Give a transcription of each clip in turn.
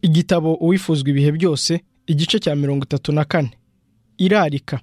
igitabo uwifuzwa ibihe byose igice cya mirongo itatu na kane irarika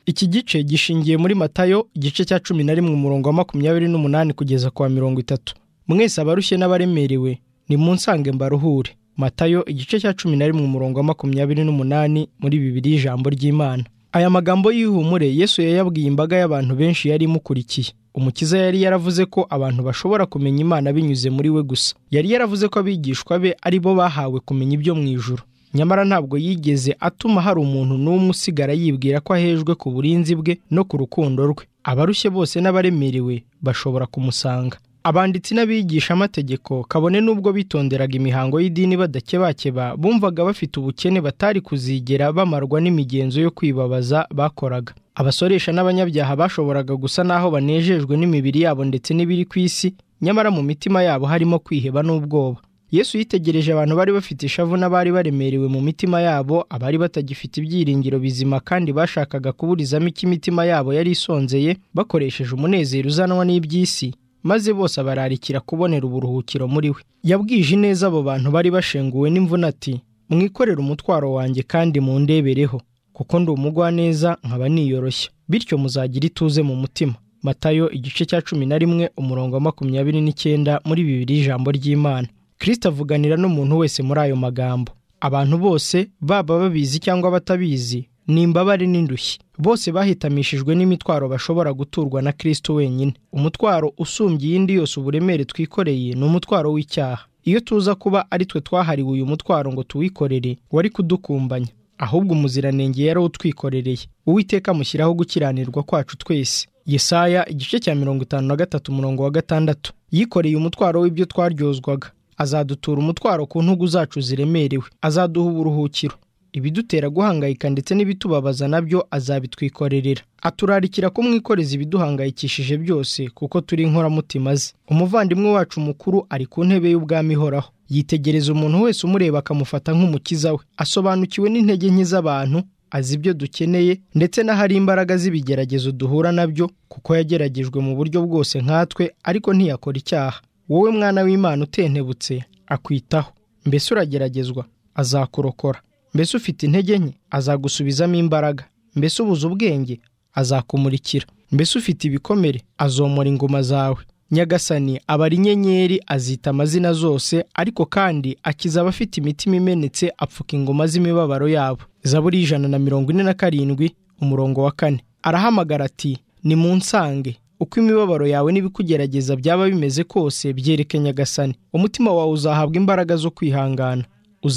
iki gice gishingiye muri matayo igice cya cumi na rimwe umurongo wa makumyabiri n'umunani kugeza ku wa mirongo itatu mwese abarushye n'abaremerewe ni munsange mbaruhure matayo igice cya cumi na rimwe umurongo wa makumyabiri n'umunani muri bibiri y'ijambo ry'imana aya magambo y'ihumure yesu yayabwiye imbaga y'abantu benshi yari imukurikiye umukiza yari yaravuze ko abantu bashobora kumenya imana binyuze muri we gusa yari yaravuze ko abigishwa be ari bo bahawe kumenya ibyo mu ijuru nyamara ntabwo yigeze atuma hari umuntu n'umwe usigara yibwira ko ahejwe ku burinzi bwe no ku rukundo rwe abarushye bose n'abaremerewe bashobora kumusanga abanditsi n'abigishamategeko kabone n'ubwo bitonderaga imihango y'idini badakebakeba bumvaga bafite ubukene batari kuzigera bamarwa n'imigenzo yo kwibabaza bakoraga abasoresha n'abanyabyaha bashoboraga gusa n'aho banejejwe n'imibiri yabo ndetse n'ibiri ku isi nyamara mu mitima yabo harimo kwiheba n'ubwoba yesu yitegereje abantu bari bafite ishavu n'abari baremerewe mu mitima yabo abari batagifite ibyiringiro bizima kandi bashakaga kuburizamo icyo imitima yabo yari isonzeye bakoresheje umunezero uzanwa n'iby'isi maze bose abararikira kubonera uburuhukiro muri we yabwije neza abo bantu bari bashenguwe n'imvuna ati mwikorere umutwaro wanjye kandi mundebereho kuko ndi umugwaneza nkaba niyoroshya bityo muzagira ituze mu mutima matayo igice cya cumi na rimwe umurongo wa makumyabiri n'icyenda muri bibiri y'ijambo ry'imana kirisita avuganira n'umuntu wese muri ayo magambo abantu bose baba babizi cyangwa batabizi ni imbabare n'indushyi bose bahitamishijwe n'imitwaro bashobora guturwa na kirisito wenyine umutwaro usumbye iyindi yose uburemere twikoreye ni umutwaro w'icyaha iyo tuza kuba ari twe twahariwe uyu mutwaro ngo tuwikorere wari kudukumbanya ahubwo umuziranenge yari utwikorereye uwiteka amushyiraho gukiranirwa kwacu twese yesaya igice cya mirongo itanu na gatatu umurongo wa gatandatu yikoreye umutwaro w'ibyo twaryozwaga azadutura umutwaro ku ntugu zacu ziremerewe azaduha uburuhukiro ibidutera guhangayika ndetse n'ibitubabaza nabyo azabitwikorerera aturarikira ko mwikoreza ibiduhangayikishije byose kuko turi inkoramutima ze umuvandimwe wacu mukuru ari ku ntebe y'ubwami ihoraho yitegereza umuntu wese umureba akamufata nk'umukiza we asobanukiwe n'intege nke z'abantu azi ibyo dukeneye ndetse n'ahari imbaraga z'ibigeragezo duhura nabyo kuko yageragejwe mu buryo bwose nkatwe ariko ntiyakora icyaha wowe mwana w'imana utentebutse akwitaho mbese urageragezwa azakurokora mbese ufite intege nke azagusubizamo imbaraga mbese ubuze ubwenge azakumurikira mbese ufite ibikomere azomora ingoma zawe nyagasani aba ari inyenyeri azita amazina zose ariko kandi akiza abafite imitima imenetse apfuka ingoma z'imibabaro yabo zaburi ijana na mirongo ine na karindwi umurongo wa kane arahamagara ati ni munsange uko imibabaro yawe n'ibikugerageza byaba bimeze kose byereke nyagasani umutima wawe uzahabwa imbaraga zo kwihangana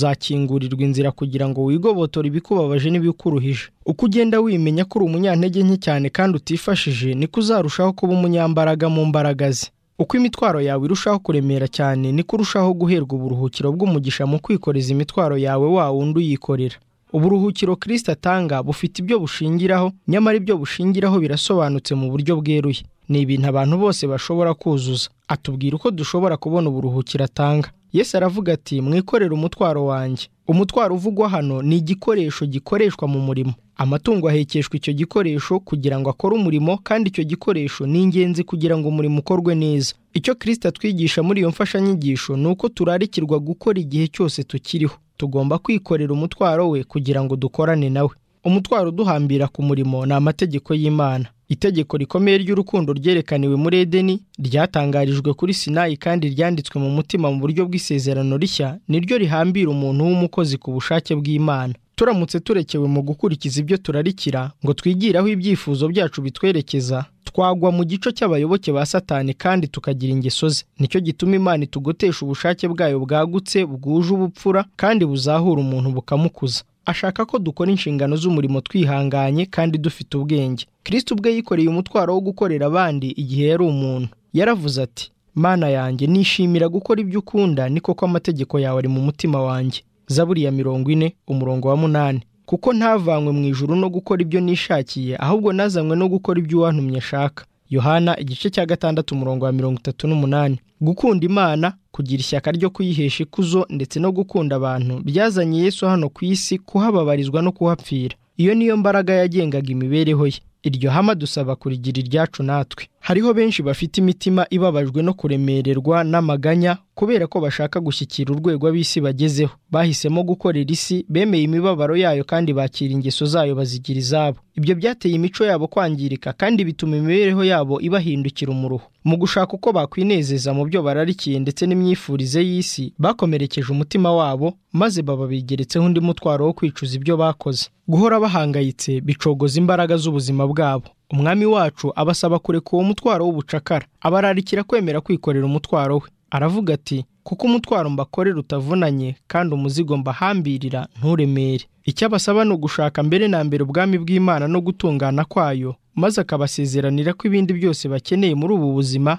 uzakingurirwa inzira kugira ngo wigobotore ibikubabaje n'ibikuruhije uko ugenda wimenya ko uri umunyantege nke cyane kandi utifashije niko uzarushaho kuba umunyambaraga mu mbaraga ze uko imitwaro yawe irushaho kuremera cyane niko urushaho guherwa uburuhukiro bw'umugisha mu kwikoreza imitwaro yawe wa wundi uyikorera uburuhukiro kirisita atanga bufite ibyo bushingiraho nyamara ibyo bushingiraho birasobanutse mu buryo bweruye ni ibintu abantu bose bashobora kuzuza atubwira uko dushobora kubona uburuhukiro atanga Yesu aravuga ati mwikorere umutwaro wanjye umutwaro uvugwa hano ni igikoresho gikoreshwa mu murimo amatungo ahekeshwa icyo gikoresho kugira ngo akore umurimo kandi icyo gikoresho ni ingenzi kugira ngo umurimo ukorwe neza icyo kirisita atwigisha muri iyo mfashanyigisho ni uko turarikirwa gukora igihe cyose tukiriho tugomba kwikorera umutwaro we kugira ngo dukorane nawe umutwaro uduhambira ku murimo ni amategeko y'imana itegeko rikomeye ry'urukundo ryerekaniwe muri edeni ryatangarijwe kuri sinayi kandi ryanditswe mu mutima mu buryo bw'isezerano rishya niryo rihambira umuntu w'umukozi ku bushake bw'imana turamutse turekewe mu gukurikiza ibyo turarikira ngo twigiraho ibyifuzo byacu bitwerekeza twagwa mu gico cy'abayoboke ba satani kandi tukagira ingeso ze nicyo gituma imana itugotesha ubushake bwayo bwagutse bwuje ubupfura kandi buzahura umuntu bukamukuza ashaka ko dukora inshingano z'umurimo twihanganye kandi dufite ubwenge kirisiti ubwe yikoreye umutwaro wo gukorera abandi igihe yari umuntu yaravuze ati mana yanjye nishimira gukora ibyo ukunda ni koko amategeko yawe ari mu mutima wanjye zaburi ya mirongo ine umurongo wa munani kuko ntavanywe mu ijuru no gukora ibyo nishakiye ahubwo nazanywe no gukora ibyo uwantumye ashaka yohana igice cya gatandatu umurongo wa mirongo itatu n'umunani gukunda imana kugira ishyaka ryo kuyihesha ikuzo ndetse no gukunda abantu byazanye yesu hano ku isi kuhababarizwa no kuhapfira iyo niyo mbaraga yagengaga imibereho ye iryo hama dusaba kurigira iryacu natwe hariho benshi bafite imitima ibabajwe no kuremererwa n'amaganya kubera ko bashaka gushyikira urwego ab'isi bagezeho bahisemo gukorera isi bemeye imibabaro yayo kandi bakira ingeso zayo bazigira izabo ibyo byateye imico yabo kwangirika kandi bituma imibereho yabo ibahindukira umuruho mu gushaka uko bakwinezeza mu byo bararikiye ndetse n'imyifurize y'isi bakomerekeje umutima wabo maze baba bigeretseho undi mutwaro wo kwicuza ibyo bakoze guhora bahangayitse bicogoza imbaraga z'ubuzima bwabo umwami wacu aba asaba kureka uwo mutwaro w'ubucakara abararikira kwemera kwikorera umutwaro we aravuga ati kuko umutwaro mbakorera utavunanye kandi umuzigo mbahambirira nturemere icyo abasaba ni ugushaka mbere na mbere ubwami bw'imana no gutungana kwayo maze akabasezeranira ko ibindi byose bakeneye muri ubu buzima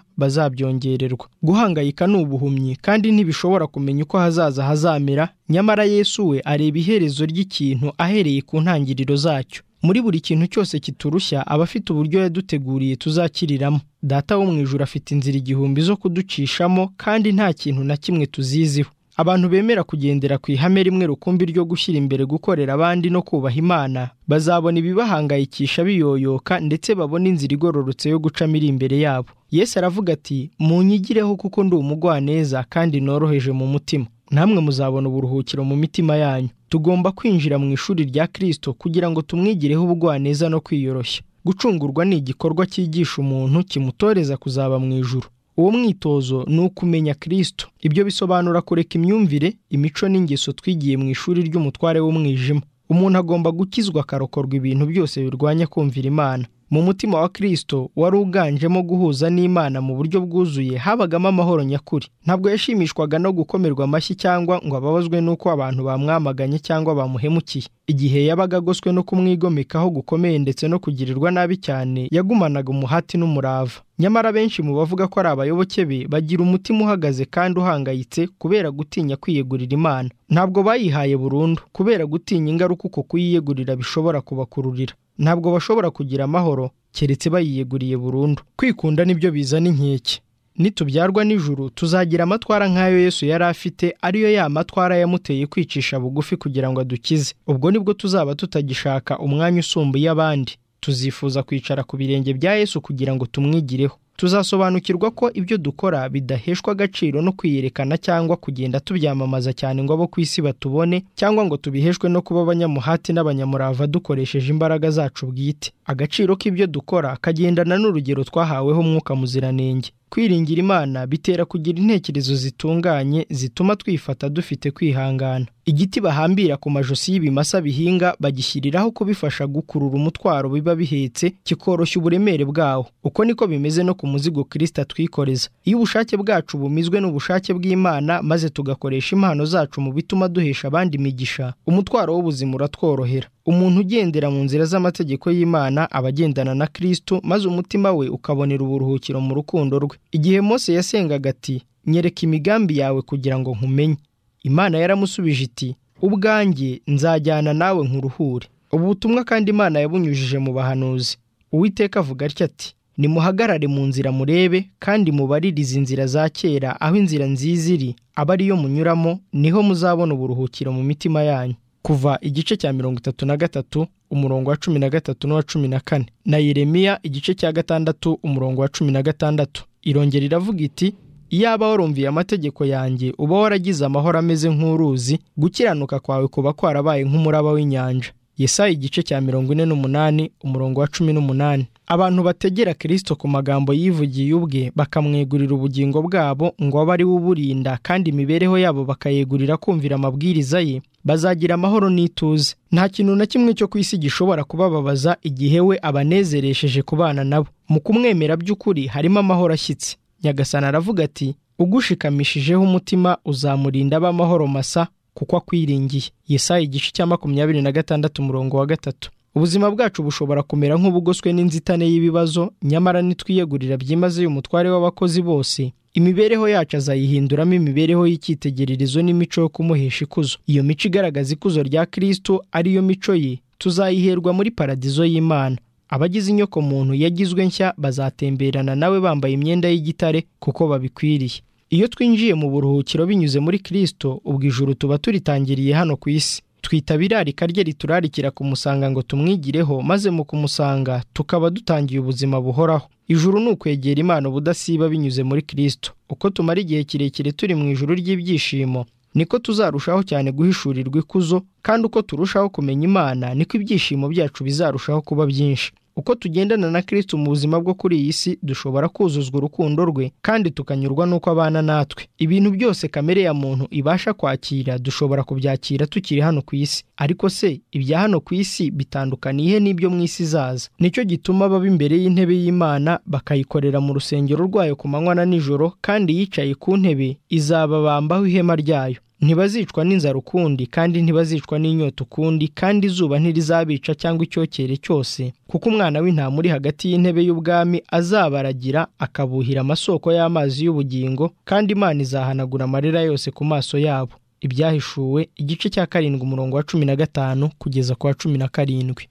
bazabyongererwa guhangayika ni ubuhumyi kandi ntibishobora kumenya uko hazaza hazamera nyamara Yesu we areba iherezo ry'ikintu ahereye ku ntangiriro zacyo muri buri kintu cyose kiturushya aba afite uburyo yaduteguriye tuzakiriramo data wo mu ijoro afite inzira igihumbi zo kuducishamo kandi nta kintu na kimwe tuziziho abantu bemera kugendera ku ihame rimwe rukumbi ryo gushyira imbere gukorera abandi no kubaha imana bazabona ibibahangayikisha biyoyoka ndetse babona inzira igororotse yo gucamo iri imbere yabo yesu aravuga ati munyigireho kuko ndi umugwaneza kandi noroheje mu mutima namwe muzabona uburuhukiro mu mitima yanyu tugomba kwinjira mu ishuri rya kirisito kugira ngo tumwigireho ubugwaneza no kwiyoroshya gucungurwa ni igikorwa cyigisha umuntu kimutoreza kuzaba mu ijuru uwo mwitozo ni ukumenya kirisito ibyo bisobanura kureka imyumvire imico n'ingeso twigiye mu ishuri ry'umutware w'umwijima umuntu agomba gukizwa akarokorwa ibintu byose birwanya kumvira imana mu mutima wa kirisito wari uganjemo guhuza n'imana mu buryo bwuzuye habagamo amahoro nyakuri ntabwo yashimishwaga no gukomerwa amashyi cyangwa ngo ababazwe n'uko abantu bamwamaganye cyangwa bamuhemukiye igihe yabaga agoswe no kumwigomekaho gukomeye ndetse no kugirirwa nabi cyane yagumanaga umuhati n'umurava nyamara benshi mu bavuga ko ari abayoboke be bagira umutima uhagaze kandi uhangayitse kubera gutinya kwiyegurira imana ntabwo bayihaye burundu kubera gutinya ingaruka uko kuyiyegurira bishobora kubakururira ntabwo bashobora kugira amahoro keretse bayiyeguriye burundu kwikunda nibyo bizana inkeke nitubyarwa nijoro tuzagira amatwara nk'ayo yesu yari afite ariyo ya matwara yamuteye kwicisha bugufi kugira ngo adukize ubwo nibwo tuzaba tutagishaka umwanya usumbuye abandi tuzifuza kwicara ku birenge bya yesu kugira ngo tumwigireho tuzasobanukirwa ko ibyo dukora bidaheshwa agaciro no kwiyerekana cyangwa kugenda tubyamamaza cyane ngo abo ku isi batubone cyangwa ngo tubiheshwe no kuba abanyamuhati n'abanyamurava dukoresheje imbaraga zacu bwite agaciro k'ibyo dukora kagendana n'urugero twahaweho mwuka muziranenge kwiringira imana bitera kugira intekerezo zitunganye zituma twifata dufite kwihangana igiti bahambira ku majosi y'ibimasa bihinga bagishyiriraho kubifasha gukurura umutwaro biba bihetse kikoroshya uburemere bwawo uko niko bimeze no ku muzigo kirisita twikoreza iyo ubushake bwacu bumizwe n'ubushake bw'imana maze tugakoresha impano zacu mu bituma duhesha abandi imigisha umutwaro w'ubuzima uratworohera umuntu ugendera mu nzira z'amategeko y'imana aba agendana na kirisito maze umutima we ukabonera uburuhukiro mu rukundo rwe igihe Mose yasengaga ati nyereka imigambi yawe kugira ngo nkumenye imana yaramusubije iti ubwanjye nzajyana nawe nkuruhure ubu butumwa kandi imana yabunyujije mu bahanuzi uwiteka avuga atya ati nimuhagarare mu nzira murebe kandi mubaririze inzira za kera aho inzira nziza iri aba ariyo munyuramo niho muzabona uburuhukiro mu mitima yanyu kuva igice cya mirongo itatu na gatatu umurongo wa cumi na gatatu n'uwa cumi na kane na yeremiya igice cya gatandatu umurongo wa cumi na gatandatu irongera iravuga iti iyaba warumviye amategeko yanjye uba waragize amahoro ameze nk'uruzi gukiranuka kwawe kuba kwarabaye nk'umuraba w'inyanja yesaya igice cya mirongo ine n'umunani umurongo wa cumi n'umunani abantu bategera kirisito ku magambo yivugiye ubwe bakamwegurira ubugingo bwabo ngo abe ari we uburinda kandi imibereho yabo bakayegurira kumvira amabwiriza ye bazagira amahoro n'ituze nta kintu na kimwe cyo ku isi gishobora kubababaza igihe we abanezeresheje kubana nabo mu kumwemera by'ukuri harimo amahoro ashyitse nyagasana aravuga ati ugushikamishijeho umutima uzamurinda ab'amahoro masa kuko akwiringiye yesaya igice cya makumyabiri na gatandatu umurongo wa gatatu ubuzima bwacu bushobora kumera nk'ubugoswe n'inzitane y'ibibazo nyamara nitwiyegurira byimazeyo umutware w'abakozi bose imibereho yacu azayihinduramo imibereho y'icyitegererezo n'imico yo kumuhesha ikuzo iyo mico igaragaza ikuzo rya kirisito ariyo mico ye tuzayiherwa muri paradizo y'imana abagize inyoko muntu yagizwe nshya bazatemberana nawe bambaye imyenda y'igitare kuko babikwiriye iyo twinjiye mu buruhukiro binyuze muri kirisito ubwo ijuru tuba turitangiriye hano ku isi twitaba irarika rye riturarikira kumusanga ngo tumwigireho maze mu kumusanga tukaba dutangiye ubuzima buhoraho ijuru ni ukwegera imana ubudasiba binyuze muri kirisito uko tumara igihe kirekire turi mu ijuru ry'ibyishimo niko tuzarushaho cyane guhishurirwa ikuzo kandi uko turushaho kumenya imana niko ibyishimo byacu bizarushaho kuba byinshi uko tugendana na kirisito mu buzima bwo kuri iyi si dushobora kuzuzwa urukundo rwe kandi tukanyurwa n'uko abana natwe ibintu byose kamere ya muntu ibasha kwakira dushobora kubyakira tukiri hano ku isi ariko se ibya hano ku isi bitandukaniye n'ibyo mu isi izaza nicyo gituma baba imbere y'intebe y'imana bakayikorera mu rusengero rwayo ku manywa na nijoro kandi yicaye ku ntebe izababambaho ihema ryayo ntibazicwa n'inzara ukundi kandi ntibazicwa n'inyota ukundi kandi izuba ntirizabica cyangwa icyokere cyose kuko umwana w'intama uri hagati y'intebe y'ubwami azabaragira akabuhira amasoko y'amazi y'ubugingo kandi imana izahanagura amarira yose ku maso yabo ibyahishuwe igice cya karindwi umurongo wa cumi na gatanu kugeza ku wa cumi na karindwi